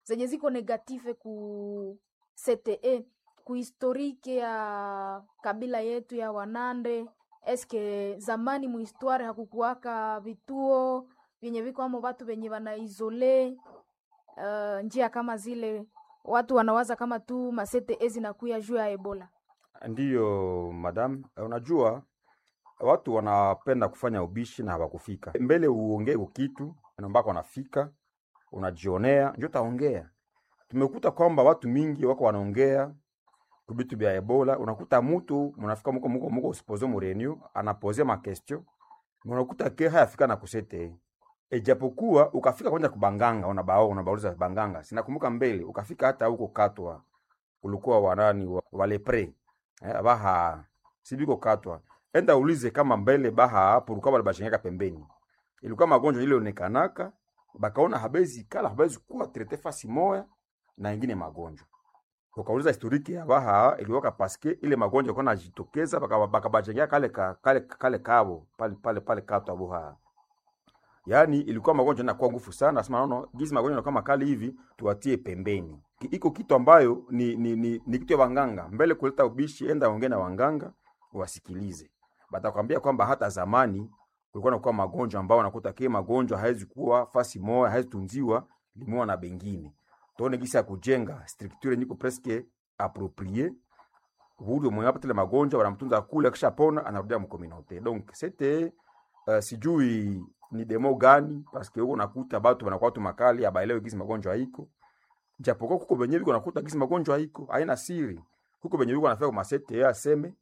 zenye ziko negative ku CTE ku historike ya kabila yetu ya Wanande. Eske zamani muhistware hakukuwaka vituo vyenye viko amo watu venye wanaizole uh, njia kama zile watu wanawaza kama tu masete zinakuya juu ya Ebola. Ndiyo madam, unajua watu wanapenda kufanya ubishi na hawakufika mbele. Uongee kitu ambako wanafika, unajionea ndio taongea. Tumekuta kwamba watu mingi wako wanaongea kubitu bya Ebola. Unakuta mutu munafika muko muko muko usipoze mu reunion anapozea ma question, unakuta ke hayafika na kusete Ejapokuwa ukafika kwenda kubanganga, unabao unabauliza banganga, sinakumbuka mbele ukafika hata huko katwa, ulikuwa wanani wa, wale pre eh, baha sibiko katwa, enda ulize kama mbele baha hapo ulikuwa wale bashengeka pembeni, ilikuwa magonjwa ile onekanaka, bakaona habezi kala habezi kuwa trete fasi moya na ingine magonjwa ukauliza historiki ya baha ilikuwa paske ile magonjwa kwa najitokeza baka baka bashengeka kale ka, kale kale kabo pale pale pale katwa buha Yaani ilikuwa magonjwa na kwa nguvu sana, nasema naona gizi magonjwa na kama kali hivi tuwatie pembeni. Ki- Iko kitu ambayo ni ni, ni, ni kitu ya wanganga. Mbele kuleta ubishi, enda ongea na wanganga wasikilize. Batakwambia kwamba hata zamani kulikuwa nakuwa magonjwa ambao wanakuta kile magonjwa haiwezi kuwa fasi moja, haiwezi tunziwa limoa na bengine. Tuone gisi ya kujenga structure niko presque approprié. Huyo mwenye apata ile magonjwa wanamtunza kule, akishapona anarudia mkominote. Donc c'était uh, sijui ni demo gani paske huko nakuta batu wanakuwa watu makali abaelewe gisi magonjwa iko japokuwa kuko benye biko nakuta gisi magonjwa iko haina siri kuko benye biko nafika masete yeye aseme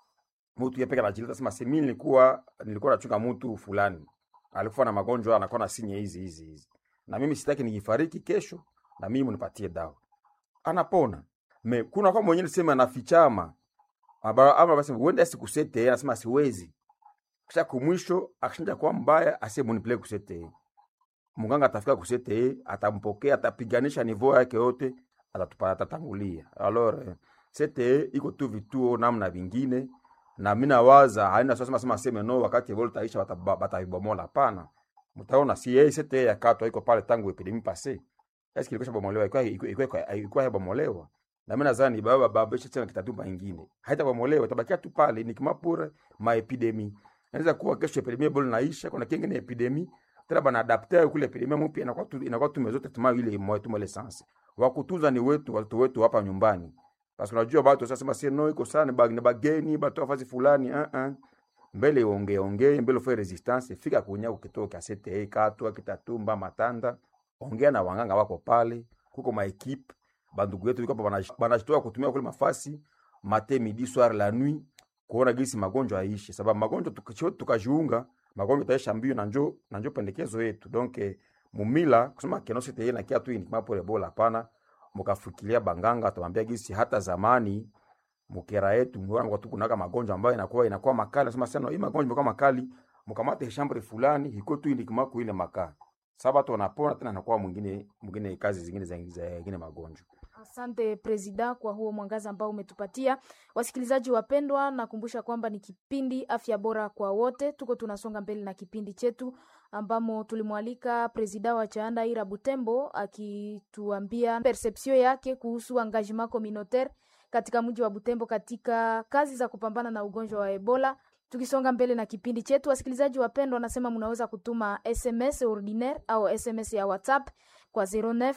mtu yeye peke anajileta sema semi nilikuwa nilikuwa nachunga mtu fulani alikuwa na magonjwa anakuwa na sinye hizi hizi hizi na mimi sitaki nijifariki kesho na mimi mnipatie dawa anapona me kuna kwa mwenyewe sema anafichama Aba- ama basi uende sikusete yeye anasema siwezi kisha kumwisho akishinda kwa mbaya asiye munipeleke kusete munganga atafika kusete atampokea atapiganisha nivo yake yote atatupa atatangulia alors eh, sete iko tu vituo namna vingine na mimi nawaza haina sasa sema sema no wakati Ebola taisha bataba- bataibomola hapana mtaona si yeye sete ya katwa iko pale tangu epidemi passé est-ce qu'il bomolewa iko iko iko iko bomolewa na mimi nadhani baba baba tena kitatupa ingine haitabomolewa tabakia tu pale ni kama pure ma epidemi inaweza kuwa kesho epidemia bado naisha, kuna kingine epidemi tena bana adapter kule epidemia mpya inakuwa tu inakuwa tu mezote tuma ile moyo tu ile sense wa kutunza ni wetu watu wetu hapa nyumbani, basi unajua watu sasa sema si no iko sana bag ni bageni batu afasi fulani uh -uh. mbele ongee ongee mbele ufanye resistance fika kunya ukitoka sete katwa kitatumba matanda ongea na wanganga wako pale, kuko ma equipe bandugu yetu iko hapa banashitoa kutumia kule mafasi mate midi soir la nuit kuona gisi magonjwa aishi, sababu magonjwa tukicho tukajiunga magonjwa taisha mbio na njo na njo pendekezo yetu. Donc eh, mumila kusema kenose teye na kia tu ni kama pole bola, hapana. Mkafikiria banganga atamwambia gisi hata zamani mukera yetu mwana kwa tukunaka magonjwa ambayo inakuwa inakuwa makali, nasema sana hii magonjwa imekuwa makali, mkamate shambre fulani iko tu ni kama kuile makaa sasa watu wanapona tena, nakuwa mwingine mwingine kazi zingine za zingine magonjwa Asante Presida kwa huo mwangaza ambao umetupatia. Wasikilizaji wapendwa, nakumbusha kwamba ni kipindi afya bora kwa wote. Tuko tunasonga mbele na kipindi chetu ambamo tulimwalika Presida wa Chaanda Ira Butembo akituambia perception yake kuhusu engagement communautaire katika mji wa Butembo katika kazi za kupambana na ugonjwa wa Ebola. Tukisonga mbele na kipindi chetu, wasikilizaji wapendwa, nasema mnaweza kutuma SMS ordinaire au SMS ya WhatsApp kwa 09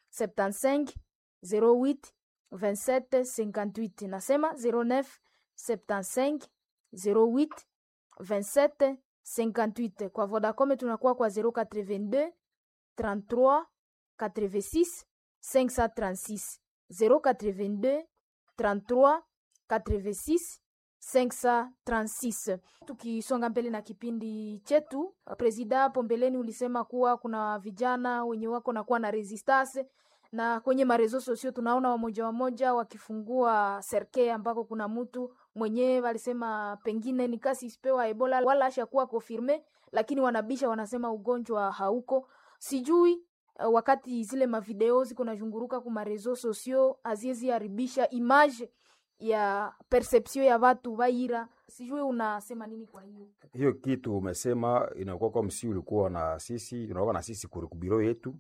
75 08 27 58. Nasema 09 75 08 27 58. Kwa Vodacom tunakuwa kwa 082 33 86 536 082 33 86 536. Tukisonga mbele na kipindi chetu, presida, hapo mbeleni ulisema kuwa kuna vijana wenye wako nakuwa na resistance na kwenye marezo sosio tunaona wamoja wamoja wakifungua serke ambako kuna mtu mwenyewe walisema pengine ni kasi isipewa Ebola wala ashakuwa confirme, lakini wanabisha wanasema ugonjwa hauko. Sijui uh, wakati zile mavideo ziko nazunguruka ku marezo sosio haziezi haribisha image ya perception ya watu vaira. Sijui unasema nini kwa hiyo? hiyo kitu umesema inakuwa kwa msi ulikuwa na sisi unakuwa na sisi kuri kubiro yetu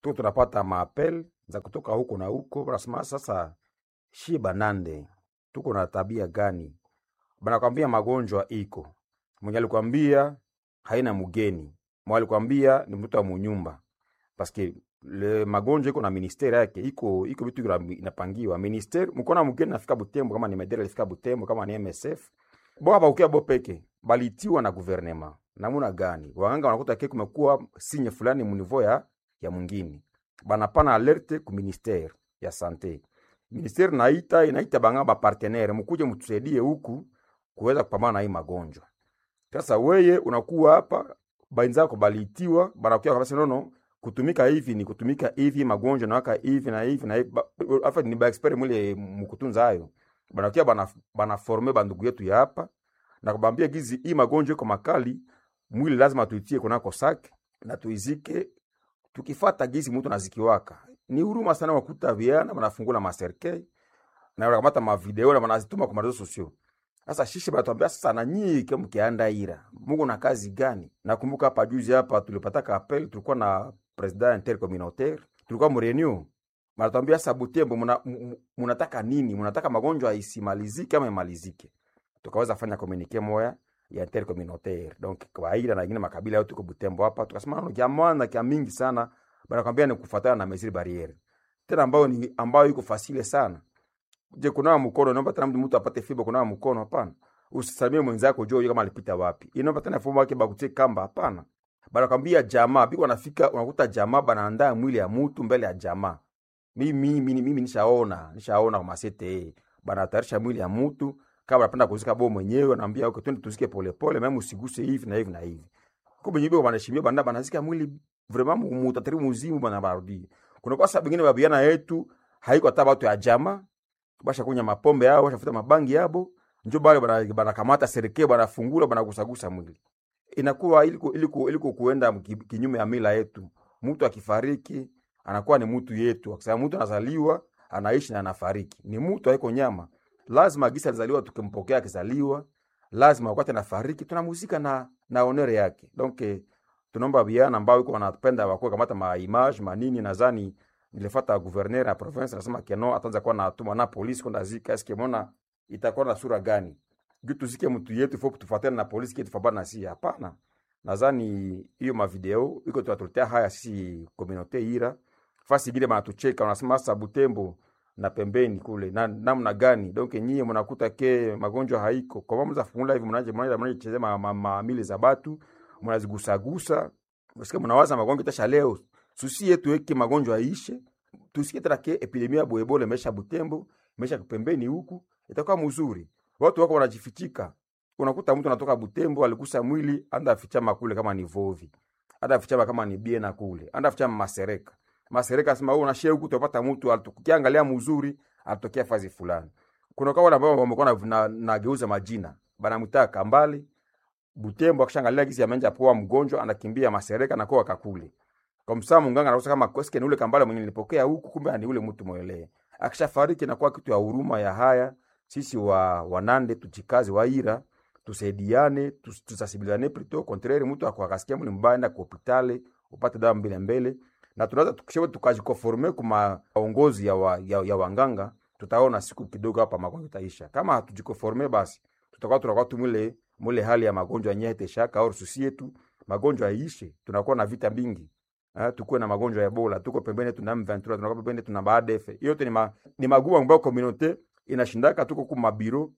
tuko tunapata maapel za kutoka huko na huko, wanasema sasa, shi banande tuko na tabia gani? Banakwambia magonjwa iko, mwenye alikwambia haina mgeni, mwenye alikwambia ni mtu wa munyumba, paske le magonjwa iko na ministeri yake, iko iko vitu gra- inapangiwa ministeri. Mkona mgeni nafika Butembo, kama ni Medela alifika Butembo, kama ni MSF bo hapa ukia bo peke balitiwa na guvernema namuna gani? Waganga wanakuta ke kumekuwa sinye fulani munivo ya ya mwingine, banapana alerte ku ministere ya sante. Ministeri naita inaita banga ba partenaire, mkuje mtusaidie huku kuweza kupambana na hii magonjwa. Sasa weye unakuwa hapa bainzako balitiwa banakuya kabisa, nono kutumika hivi ni kutumika hivi, magonjwa na waka hivi na hivi na hivi, Ba- afa ni ba expert mule mkutunza hayo banakuya bana bana forme bandugu yetu ya hapa na kubambia gizi hii magonjwa iko makali, mwili lazima tuitie kunako sake na tuizike tukifata gizi mtu nazikiwaka. Ni huruma sana wakuta viana banafungula maserkei na wanakamata mavideo na wanazituma kwa marezo sosio. Sasa shishi banatuambia sasa, na nyinyi kama mkianda ira Mungu na kazi gani? Nakumbuka hapa juzi hapa tulipataka appel, tulikuwa na president intercommunautaire, tulikuwa mrenew Banatuambia sasa, Butembo muna- mu- mu- munataka nini? Munataka magonjwa isimalizike ama imalizike? Tukaweza fanya communique moya ya intercommunautaire donc kwa ila na ingine makabila yote tuko Butembo hapa, tukasema no kia mwana kia mingi sana, banakwambia ni kufuatana na mesure barriere tena ambayo ni ambayo iko fasile sana. Je, kunawa mkono naomba tena mtu apate fibo kunawa mkono? Hapana. Usisalimie mwenzako juu kama alipita wapi. Inaomba tena fomu yake bakutie kamba? Hapana. Banakwambia jamaa biko nafika, unakuta jamaa banaandaa mwili ya mtu mbele ya jamaa. Mimi mimi mimi nishaona, nishaona kwa masete banatayarisha mwili ya mtu kama anapenda kuzika bo mwenyewe, anaambia okay, twende tuzike polepole, mimi usiguse hivi na hivi na hivi. Kumbe nyibo banashimia banda banazika mwili vraiment mutatari muzimu bana barudi. Kuna kwa sababu nyingine babiana yetu haiko hata watu ya jamaa basha kunya mapombe yao bashafuta mabangi yabo njo bale bana banakamata serikali banafungula banagusagusa mwili inakuwa iliko iliko iliko kuenda ki- kinyume ya mila yetu. Mtu akifariki anakuwa ni mtu yetu, akisema mtu anazaliwa anaishi na anafariki, ni mtu haiko nyama. Lazima gisa alizaliwa, tukimpokea akizaliwa, lazima wakati anafariki tunamuzika na na honore yake. Donc eh, tunaomba vijana ambao iko wanapenda wakuwe kamata ma image manini, nadhani nilifuata gouverneur ya province anasema keno ataanza kuwa na atuma na polisi kwenda zika, eske mona itakuwa na sura gani? juu tuzike mtu yetu fo tufuatane na polisi kitu fabana si hapana. Nadhani hiyo mavideo iko tunatuletea haya sisi komunote ira fasi ingine banatucheka, wanasema sasa Butembo na pembeni kule na namna gani? Donc nyie mnakuta ke magonjwa haiko kwa maana mzafungula hivi mnaje mnaje mnaje chezea ma, ma, ma mili za batu mnazigusagusa, msikie mnawaza magonjwa tasha leo susi yetu yake magonjwa yaishe, tusikie tena ke epidemia ya boebole imesha Butembo imesha pembeni huku, itakuwa mzuri watu wako wanajifichika. Unakuta mtu anatoka Butembo alikusa mwili anda afichama kule kama ni Vovi, anda afichama kama ni Biena kule, anda afichama Masereka. Masereka sema wewe unashare huku utapata mtu alitukiangalia mzuri atokea fazi fulani. Kuna kwa wale ambao wamekuwa na, na, na geuza majina. Banamwita Kambale Butembo akishangalia kisi amenja poa mgonjwa anakimbia Masereka na kwa kakule. Kwa msaa munganga anakosa kama koske ni ule Kambale mwenye nilipokea huku kumbe ni ule mtu mwelewe. Akishafariki na kwa kitu ya huruma ya haya sisi wa wanande tuchikazi waira tusaidiane tus- tusasibilane plutôt contraire mtu akwakasikia muli mbaya enda ku hopitale upate dawa mbele mbele na tunaweza tukishawe tukajikonforme kuma maongozi ya, wa, ya, ya wanganga tutaona siku kidogo hapa magonjwa itaisha kama hatujikonforme basi tutakuwa tunakuwa tu mule mule hali ya magonjwa yenyewe teshaka au susi yetu magonjwa yaishe tunakuwa na vita mingi Eh, tukuwe na magonjwa ya Ebola, tuko pembeni tuna M23, tunakuwa pembeni tuna BADF. Yote ni, ma, ni magumu ambayo communauté inashindaka, tuko ku mabiro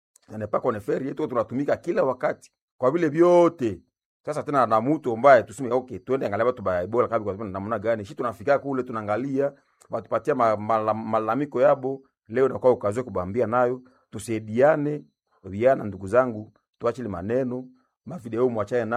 pas qu'on fait rien, tuko tunatumika kila wakati kwa vile vyote. Sasa tena na mtu ambaye tuseme okay, tuende angalia watu ba Ebola kabi kwa sababu namna gani, shi tunafika kule tunaangalia watupatia ma, ma, malalamiko yabo. Leo nakuwa ukazoe kubambia nayo, tusaidiane vijana, ndugu zangu, tuache ile maneno mavideo mwachane na